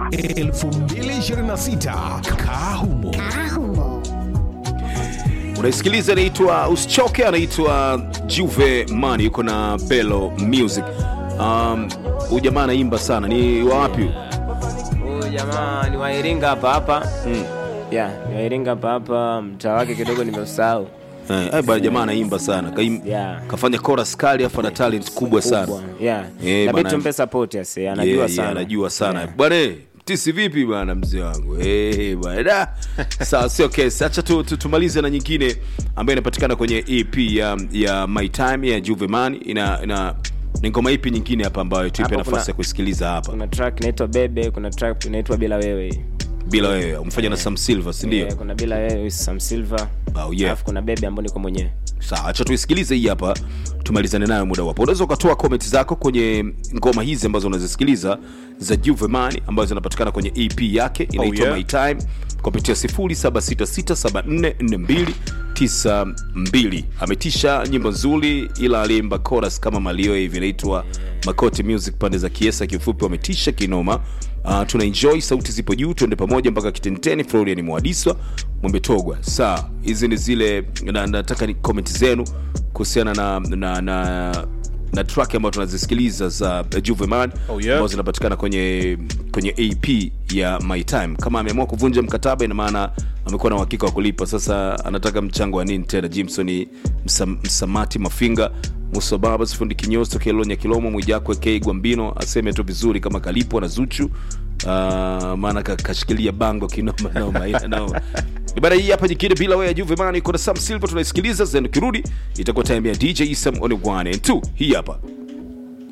2026 Kahumo. unaisikiliza inaitwa usichoke anaitwa juve mani yuko na belo music um, huyu jamaa anaimba sana ni wawapi huyu? Huyu jamaa ni wa Iringa hapa hapa. Mm. Yeah, ni wa Iringa hapa hapa, mtaa wake kidogo nimeusahau. Eh, eh, bwana jamaa anaimba sana Kaim, Yeah. kafanya chorus kali afu ana talent kubwa sana Kubwa. Yeah. Eh, Inabidi bana. tumpe support ase, anajua Yeah, sana. yeah, anajua sana Yeah. bwana eh, tisi vipi bwana mzee wangu hey, bwana Da. sawa sio kesi hacha tu, tu, tumalize na nyingine ambayo inapatikana kwenye ep ya, ya my time ya juveman ina, ina ni ngoma ipi nyingine hapa ambayo tuipe Hapo nafasi kuna- ya kusikiliza hapa Kuna track inaitwa Bebe, kuna track inaitwa Bila Wewe. bila wewe umefanya na sam silver sindio Yeah, kuna Bila Wewe with Sam Silver. Oh, yeah. Alafu kuna Bebe ambayo niko mwenyewe. sawa acha tuisikilize hii hapa tumalizane nayo muda wapo unaweza ukatoa comment zako kwenye ngoma hizi ambazo unazisikiliza za juveman ambazo zinapatikana kwenye ep yake inaitwa yeah. my time kupitia 0766744292 ametisha nyimbo nzuri ila aliimba chorus kama malio hivi inaitwa makoti music pande za kiesa kiufupi wametisha kinoma Uh, tuna enjoy sauti zipo juu tuende pamoja mpaka kitenteni florian mwadiswa mwembetogwa saa hizi ni zile na, nataka ni comment zenu kuhusiana na na, na na track ambayo tunazisikiliza za juveman Oh, yeah. ambazo zinapatikana kwenye kwenye ap ya my time kama ameamua kuvunja mkataba ina maana amekuwa na uhakika wa kulipa sasa anataka mchango wa nini tena jimson msam, msamati mafinga musa babas fundi kinyosto kelonya kilomo mwijakwe k gwambino aseme tu vizuri kama kalipwa na zuchu uh, maana ka- kashikilia bango kinoma noma ina noma ibara hii hapa nyingine bila wewe juveman iko na sam silver tunaisikiliza then ukirudi itakuwa time ya dj sam on 1 and 2 hii hapa